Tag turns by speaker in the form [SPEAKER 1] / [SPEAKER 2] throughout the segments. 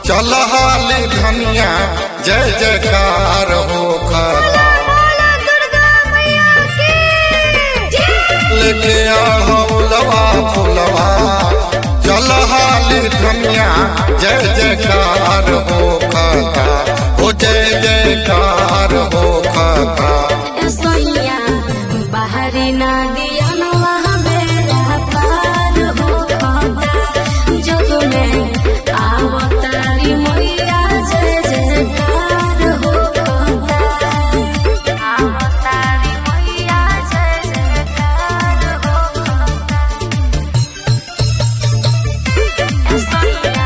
[SPEAKER 1] चल हाली धनिया जय जयकार हो खता
[SPEAKER 2] बोला दुर्गा मैया की जय
[SPEAKER 1] लेके आओ फुलवा फुलवा चल हाली धनिया जय जयकार हो खता हो जय जयकार हो खता
[SPEAKER 2] सोइया बाहरी ना दिया नवा बेड़ा पार हो खाता जग में आवतारी मैया जय जयकार हो खाता आवतारी मैया जय जयकार हो खाता सोइया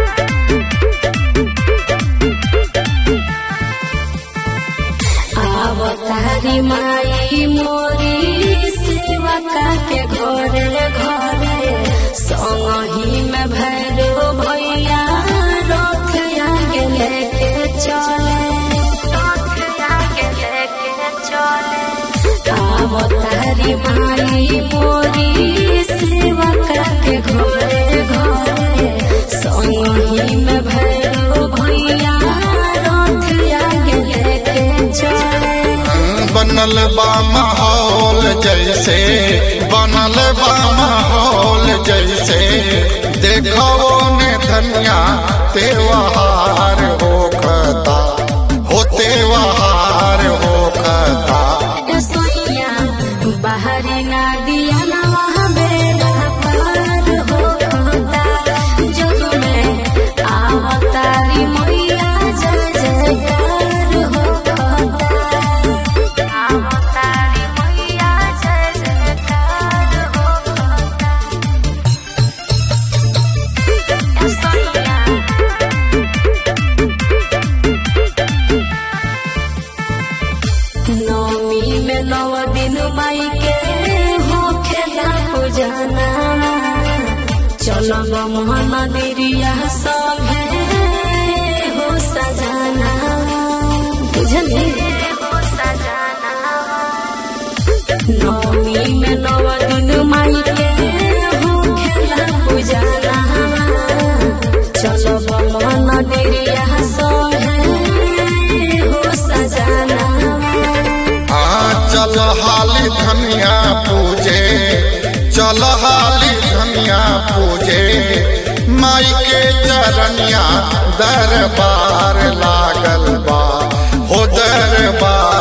[SPEAKER 2] आवतारी माई मोरी सेवका के घरे घरे संगही में भैरो भैया रथ आगे लेके चले रथ आगे लेके चले आवतारी माई मोरी सेवका के घरे घरे संगही में भैरो भैया रथ आगे लेके चले
[SPEAKER 1] बनल बा माहौल जैसे बनल बा माहौल जैसे देखो ने धनिया त्योहार हो खता हो त्योहार हो खता
[SPEAKER 2] सोइया बाहरी ना दिया नवा बेड़ा पार हो खाता जग में आवतारी मैया जय जयकार हो खाता आवतारी मैया जय जयकार हो खाता सोइया नौमी में नव दिन माई के हो खेला पूजना चलब मोहन दिरिया संगे हो सजाना बुझली हो सजाना नौमी में नव दिन माई के हो खेला पूजना चलब मोहन दिरिया संगे हो सजाना
[SPEAKER 1] आ चल हाली धनिया पूजे चल हाली धनिया पूजे माई के चरनिया दरबार लागल बा हो दरबार